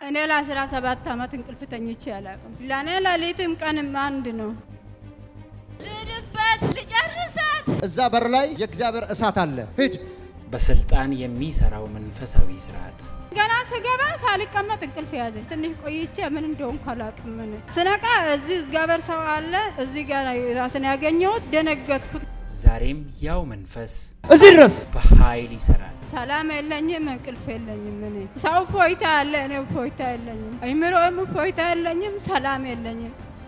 እኔ ለአስራ ሰባት ዓመት እንቅልፍ ተኝቼ አላውቅም። ለእኔ ሌሊትም ቀንም አንድ ነው። ልድበት ልጨርሳት እዛ በር ላይ የእግዚአብሔር እሳት አለ። ሂድ። በስልጣን የሚሰራው መንፈሳዊ ስርዓት ገና ስገባ ሳልቀመጥ እንቅልፍ ያዘኝ። ትንሽ ቆይቼ ምን እንደሆንኩ አላውቅም። ምን ስነቃ እዚህ እግዚአብሔር ሰው አለ እዚህ ጋር ራስን ያገኘሁት ደነገጥኩት። ዛሬም ያው መንፈስ እዚህ ድረስ በኃይል ይሰራል። ሰላም የለኝም፣ እንቅልፍ የለኝም። እኔ ሰው ፎይታ አለ፣ እኔ ፎይታ የለኝም። አይምሮም ፎይታ የለኝም፣ ሰላም የለኝም።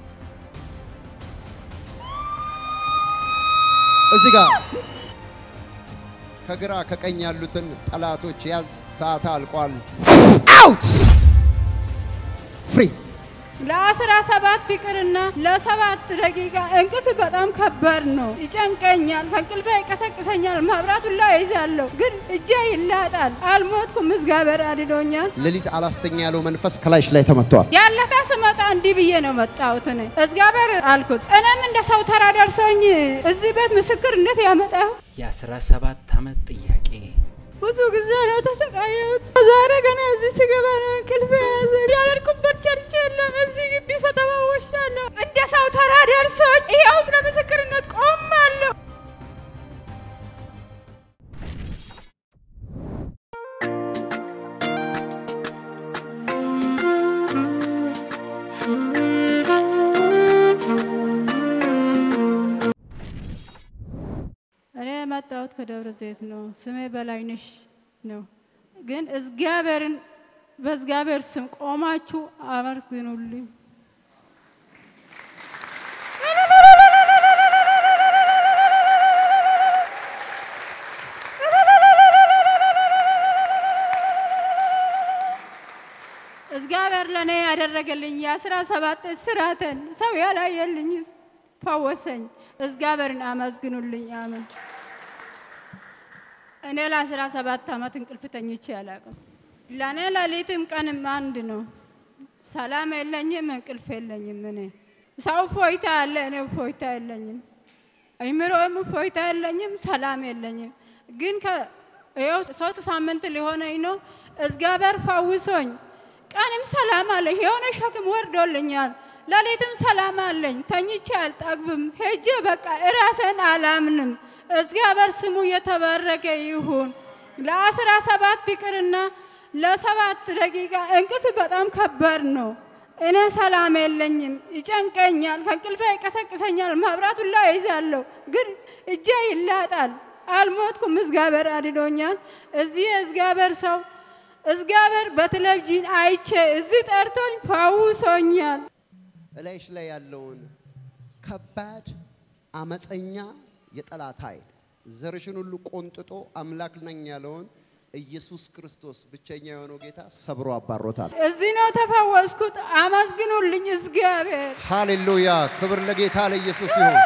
እዚህ ጋር ከግራ ከቀኝ ያሉትን ጠላቶች ያዝ። ሰዓት አልቋል። አውት ፍሪ ለአስራ ሰባት ይቅርና ለሰባት ደቂቃ እንቅልፍ በጣም ከባድ ነው። ይጨንቀኛል፣ ከእንቅልፌ ይቀሰቅሰኛል። መብራቱን ላይ ይዛለሁ፣ ግን እጄ ይላጣል። አልሞትኩም፣ እግዚአብሔር አድኖኛል። ሌሊት አላስተኛ ያለው መንፈስ ከላይሽ ላይ ተመቷል። ያለታ ስመጣ እንዲህ ብዬ ነው መጣሁት። እኔ እግዚአብሔር አልኩት፣ እኔም እንደ ሰው ተራ ደርሶኝ እዚህ ቤት ምስክርነት ያመጣሁ የአስራ ሰባት ዓመት ጥያቄ ብዙ ጊዜ ነው ተሰቃየሁት። ዛሬ ገና እዚህ ስገባ ነው እንቅልፍ የያዘ። ያልሄድኩበት ቸርች የለም። እዚህ ግቢ ፈተዋወሻለሁ። እንደ ሰው ተራ ደርሶኝ ይኸው ለምስክርነት ቆማለሁ። እኔ የመጣሁት ከደብረ ዘይት ነው። ስሜ በላይነሽ ነው። ግን እግዚአብሔርን በእግዚአብሔር ስም ቆማችሁ አመስግኑልኝ። እግዚአብሔር ለእኔ ያደረገልኝ የአስራ ሰባት እስራትን ሰው ያላየልኝ ፈወሰኝ። እግዚአብሔርን አመስግኑልኝ። አሜን። እኔ ለአስራ ሰባት ዓመት እንቅልፍ ተኝቼ አላውቅም። ለእኔ ሌሊትም ቀንም አንድ ነው። ሰላም የለኝም፣ እንቅልፍ የለኝም። እኔ ሰው ፎይታ አለ፣ እኔ ፎይታ የለኝም። አይምሮም ፎይታ የለኝም፣ ሰላም የለኝም። ግን ይኸው ሶስት ሳምንት ሊሆነኝ ነው። እግዚአብሔር ፈውሶኝ ቀንም ሰላም አለኝ። የሆነ ሸክም ወርዶልኛል። ሌሊትም ሰላም አለኝ። ተኝቼ አልጠግብም። ሄጄ በቃ እራሴን አላምንም። እግዚአብሔር ስሙ የተባረከ ይሁን። ለአስራ ሰባት ይቅርና ለሰባት ደቂቃ እንቅልፍ በጣም ከባድ ነው። እኔ ሰላም የለኝም፣ ይጨንቀኛል፣ ከእንቅልፌ ይቀሰቅሰኛል። መብራቱን ላይ ይዛለሁ፣ ግን እጄ ይላጣል። አልሞትኩም፣ እግዚአብሔር አድኖኛል። እዚህ የእግዚአብሔር ሰው እግዚአብሔር በቴሌቪዥን አይቼ እዚህ ጠርቶኝ ፈውሶኛል። እላይሽ ላይ ያለውን ከባድ አመፀኛ የጠላት ኃይል ዘርሽን ሁሉ ቆንጥጦ አምላክ ነኝ ያለውን ኢየሱስ ክርስቶስ ብቸኛ የሆነው ጌታ ሰብሮ አባሮታል። እዚህ ነው ተፈወስኩት። አመስግኑልኝ እግዚአብሔር። ሃሌሉያ! ክብር ለጌታ ለኢየሱስ ይሁን።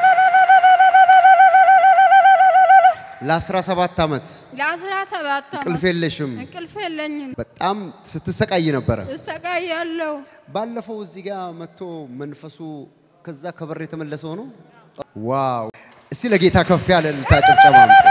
ለ17 ዓመት ለአስራ ሰባት እንቅልፍ የለሽም። እንቅልፍ የለኝም፣ በጣም ስትሰቃይ ነበረ። እሰቃያለሁ። ባለፈው እዚህ ጋር መጥቶ መንፈሱ ከዛ ከበር የተመለሰው ነው። ዋው! እስቲ ለጌታ ከፍ ያለ እልልታ ጭብጨባ አምጡ።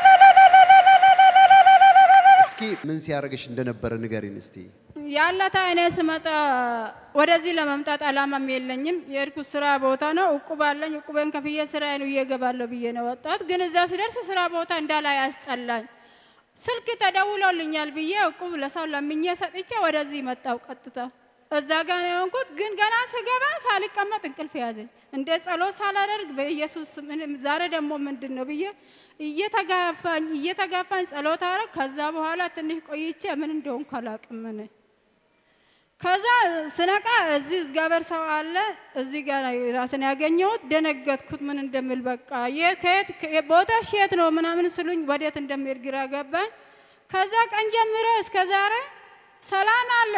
እስኪ ምን ሲያደርግሽ እንደነበረ ንገሪን እስቲ። ያለታ እኔ ስመጣ ወደዚህ ለመምጣት አላማም የለኝም። የሄድኩት ስራ ቦታ ነው። እቁብ አለኝ። እቁቤን ከፍዬ ስራዬን ውዬ እገባለሁ ብዬ ነው ወጣት። ግን እዛ ስደርስ ስራ ቦታ እንዳላይ ያስጠላኝ። ስልክ ተደውሎልኛል ብዬ እቁብ ለሰው ለምኜ ሰጥቼ ወደዚህ መጣው ቀጥታ እዛ ጋ ነው የሆንኩት። ግን ገና ስገባ ሳልቀመጥ እንቅልፍ ያዘኝ። እንደ ጸሎት ሳላደርግ በኢየሱስ ስም እኔም ዛሬ ደግሞ ምንድን ነው ብዬ እየተጋፋኝ እየተጋፋኝ ጸሎት አረግ። ከዛ በኋላ ትንሽ ቆይቼ ምን እንደሆንኩ አላውቅም እኔ ከዛ ስነቃ እዚህ እግዚአብሔር ሰው አለ እዚህ ጋር ራስን ያገኘሁት ደነገጥኩት። ምን እንደምል በቃ ከየት ቦታሽ የት ነው ምናምን ስሉኝ ወዴት እንደሚሄድ ግራ ገባኝ። ከዛ ቀን ጀምሮ እስከ ዛሬ ሰላም አለ።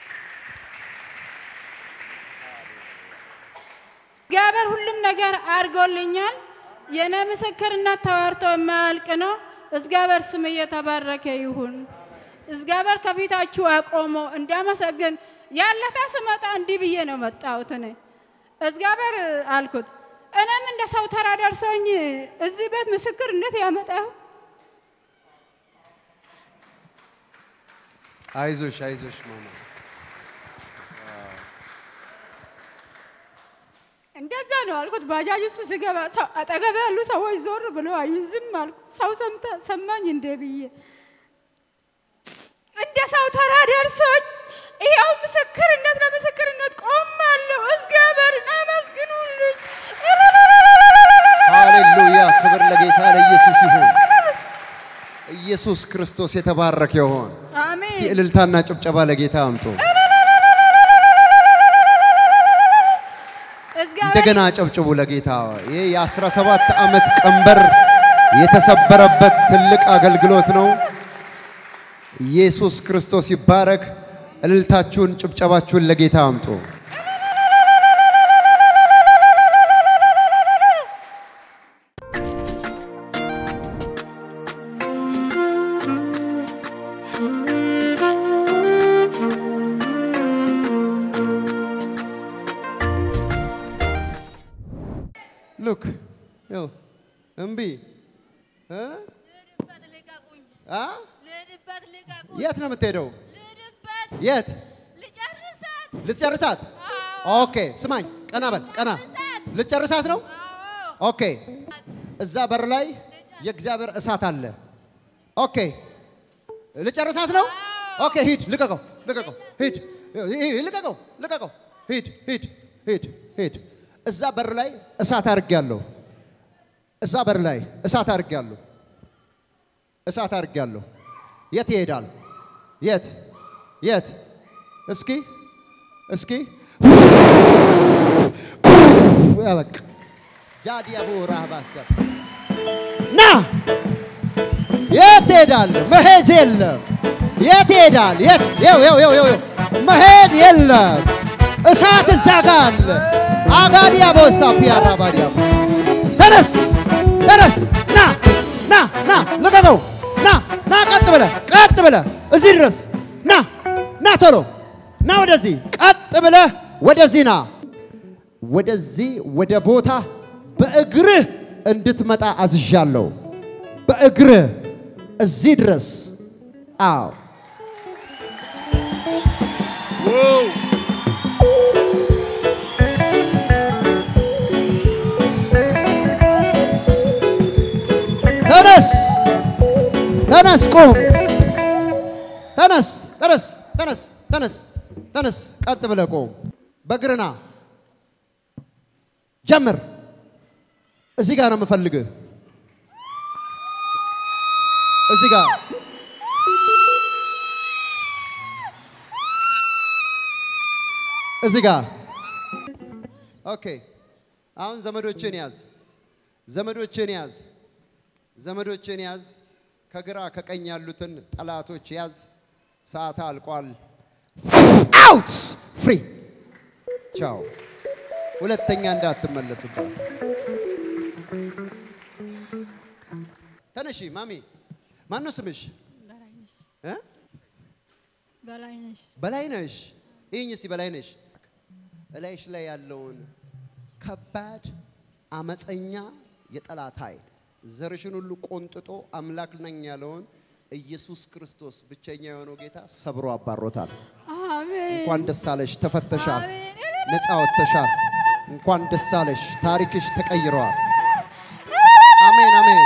እግዚአብሔር ሁሉም ነገር አድርጎልኛል። የእኔ ምስክርነት ተዋርቶ የማያልቅ ነው። እግዚአብሔር ስም እየተባረከ ይሁን። እግዚአብሔር ከፊታችሁ አቆሞ እንዳመሰግን ያለታ ስመጣ እንዲህ ብዬ ነው መጣሁት። እኔ እግዚአብሔር አልኩት፣ እኔም እንደ ሰው ተራ ደርሶኝ እዚህ ቤት ምስክርነት ያመጣሁ አይዞሽ አይዞሽ ማማ እንደዛ ነው አልኩት። ባጃጅ ውስጥ ስገባ ሰው አጠገቤ ያሉ ሰዎች ዞር ብሎ አዩ። ዝም አልኩ። ሰው ሰምታ ሰማኝ እንደ ብዬ እንደ ሰው ተራ ደርሶኝ ይኸው ምስክርነት ለምስክርነት ቆማለሁ። እግዚአብሔርን አመስግኑልኝ። ሃሌሉያ! ክብር ለጌታ ለኢየሱስ ይሁን። ኢየሱስ ክርስቶስ የተባረከ ይሁን። እስቲ አሜን። እልልታና ጭብጨባ ለጌታ አምጡ። እግዚአብሔር እንደገና ጨብጭቡ ለጌታ። ይህ የ17 ዓመት ቀንበር የተሰበረበት ትልቅ አገልግሎት ነው። ኢየሱስ ክርስቶስ ይባረክ። እልልታችሁን ጭብጨባችሁን ለጌታ አምጡ። ሉክ ይኸው እምቢ እ? ልሂድበት ልቀቁኝ፣ አ? ልሂድበት ልቀቁኝ፣ የት ነው የምትሄደው? ልሂድበት የት ልጨርሳት። ልትጨርሳት? አዎ ኦኬ ስማኝ፣ ቀና በል ቀና። ልትጨርሳት ነው? አዎ ኦኬ እዛ በር ላይ የእግዚአብሔር እሳት አለ። ኦኬ ልጨርሳት ነው? ኦኬ ሂድ፣ ልቀቀው፣ ልቀቀው፣ ሂድ፣ ሂድ፣ ልቀቀው፣ ልቀቀው፣ ሂድ፣ ሂድ፣ ሂድ፣ ሂድ። እዛ በር ላይ እሳት አድርጌያለሁ። እዛ በር ላይ እሳት አድርጌያለሁ። እሳት አድርጌያለሁ። የት ይሄዳል? የት የት? እስኪ እስኪ በቃ ጃዲያቦ ራህባሰብ ና የት ትሄዳል? መሄድ የለም። የት ይሄዳል? የት ይኸው ይኸው ይኸው ይኸው መሄድ የለም። እሳት እዛ ጋ አለ። አጋዲያ ቦሳ ፒያራ ባዲያ ተነስ ተነስ ና ና ና ልቀቀው ና ና ቀጥ ብለ ቀጥ ብለ እዚህ ድረስ ና ና ቶሎ ና ወደዚህ ቀጥ ብለ ወደዚህ ና ወደዚህ ወደ ቦታ በእግርህ እንድትመጣ አዝዣለሁ። በእግርህ እዚህ ድረስ አዎ ተነስ ተነስ ቁም ተነስ ተነስ ተነስ ተነስ ተነስ ቀጥ ብለህ ቁም በእግርህ ና ጀምር እዚህ ጋር ነው የምፈልግህ እዚህ ጋር እዚህ ጋር ኦኬ አሁን ዘመዶችን ያዝ ዘመዶችን ያዝ ዘመዶችን ያዝ ከግራ ከቀኝ ያሉትን ጠላቶች ያዝ ሰዓት አልቋል አውት ፍሪ ቻው ሁለተኛ እንዳትመለስባት ተነሺ ማሚ ማን ነው ስምሽ በላይነሽ እ? በላይነሽ በላይነሽ ይህኝ እስቲ በላይነሽ እላይሽ ላይ ያለውን ከባድ አመፀኛ የጠላት ኃይል ዘርሽን ሁሉ ቆንጥጦ አምላክ ነኝ ያለውን ኢየሱስ ክርስቶስ ብቸኛ የሆነው ጌታ ሰብሮ አባሮታል። አሜን እንኳን ደስ አለሽ፣ ተፈተሻል፣ አሜን ነፃ ወጥተሻል። እንኳን ደስ አለሽ፣ ታሪክሽ ተቀይረዋል። አሜን አሜን።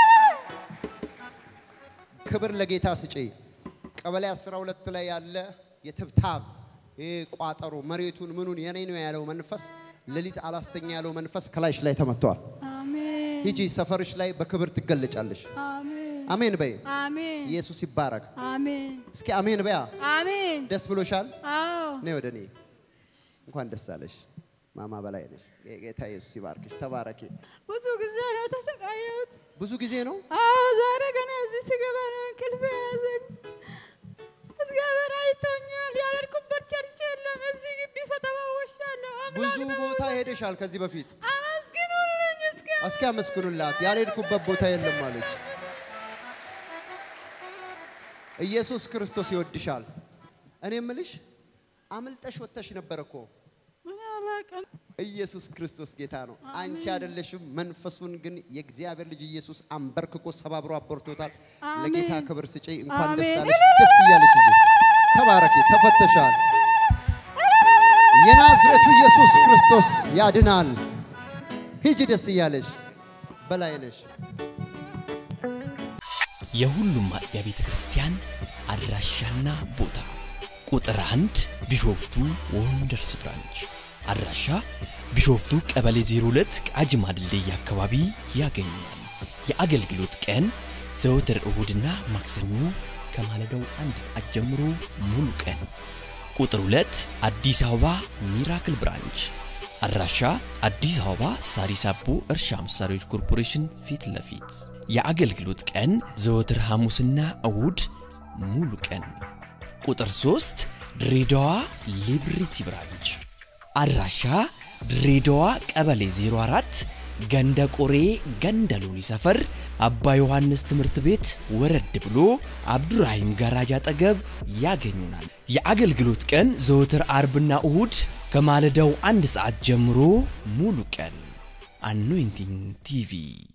ክብር ለጌታ ስጪ። ቀበሌ 12 ላይ ያለ የትብታብ ይህ ቋጠሮ መሬቱን ምኑን የኔ ነው ያለው መንፈስ ሌሊት አላስተኛ ያለው መንፈስ ከላይሽ ላይ ተመቷል። አሜን ሂጂ ሰፈርሽ ላይ በክብር ትገለጫለሽ። አሜን አሜን በይ። አሜን ኢየሱስ ይባረክ። አሜን እስኪ አሜን በያ። አሜን ደስ ብሎሻል? አዎ ነይ ወደ እኔ። እንኳን ደስ አለሽ ማማ በላይ ነሽ። ጌታ ኢየሱስ ይባርክሽ። ተባረኪ። ብዙ ጊዜ ነው የተሰቃየሁት። ብዙ ጊዜ ነው አዎ ዛሬ ገና እዚህ ስገባ ነው እንቅልፍ የያዘኝ። እግዚአብሔር አይቶኛል። ያልሄድኩበት ቸርች የለም። እዚህ ግቢ ፈተዋውሻለሁ። ብዙ አምላክ ነው። ቦታ ሄደሻል ከዚህ በፊት። አመስግኑልኝ እስከ እስኪ አመስግኑላት። ያልሄድኩበት ቦታ የለም አለች። ኢየሱስ ክርስቶስ ይወድሻል። እኔ እምልሽ አምልጠሽ ወጥተሽ ነበር እኮ። ምን አላውቅም። ኢየሱስ ክርስቶስ ጌታ ነው። አንቺ አይደለሽም። መንፈሱን ግን የእግዚአብሔር ልጅ ኢየሱስ አንበርክኮ ሰባብሮ አበርቶታል። አሜን። ለጌታ ክብር ስጪ። እንኳን ደስ አሜን። አለሽ። ደስ እያለሽ ሂጂ። ተባረኪ። ተፈተሻል። የናዝሬቱ ኢየሱስ ክርስቶስ ያድናል። ሂጂ ደስ እያለሽ በላይነሽ የሁሉም አጥቢያ ቤተ ክርስቲያን አድራሻና ቦታ ቁጥር አንድ ቢሾፍቱ ወንደርስ ብራንች አድራሻ ቢሾፍቱ ቀበሌ 02 ቃጂማ ድልድይ አካባቢ ያገኛል። የአገልግሎት ቀን ዘወትር እሁድና ማክሰኞ ከማለዳው አንድ ሰዓት ጀምሮ ሙሉ ቀን። ቁጥር 2 አዲስ አበባ ሚራክል ብራንች አድራሻ አዲስ አበባ ሳሪስ አቦ እርሻ መሳሪያዎች ኮርፖሬሽን ፊት ለፊት የአገልግሎት ቀን ዘወትር ሐሙስና እሁድ ሙሉ ቀን። ቁጥር 3 ድሬዳዋ ሊብሪቲ ብራንች አድራሻ ድሬዳዋ ቀበሌ 04 ገንደ ቆሬ ገንደ ሎኒ ሰፈር አባ ዮሐንስ ትምህርት ቤት ወረድ ብሎ አብዱራሂም ጋራጅ አጠገብ ያገኙናል። የአገልግሎት ቀን ዘወትር አርብና እሁድ ከማለዳው አንድ ሰዓት ጀምሮ ሙሉ ቀን። አኖይንቲንግ ቲቪ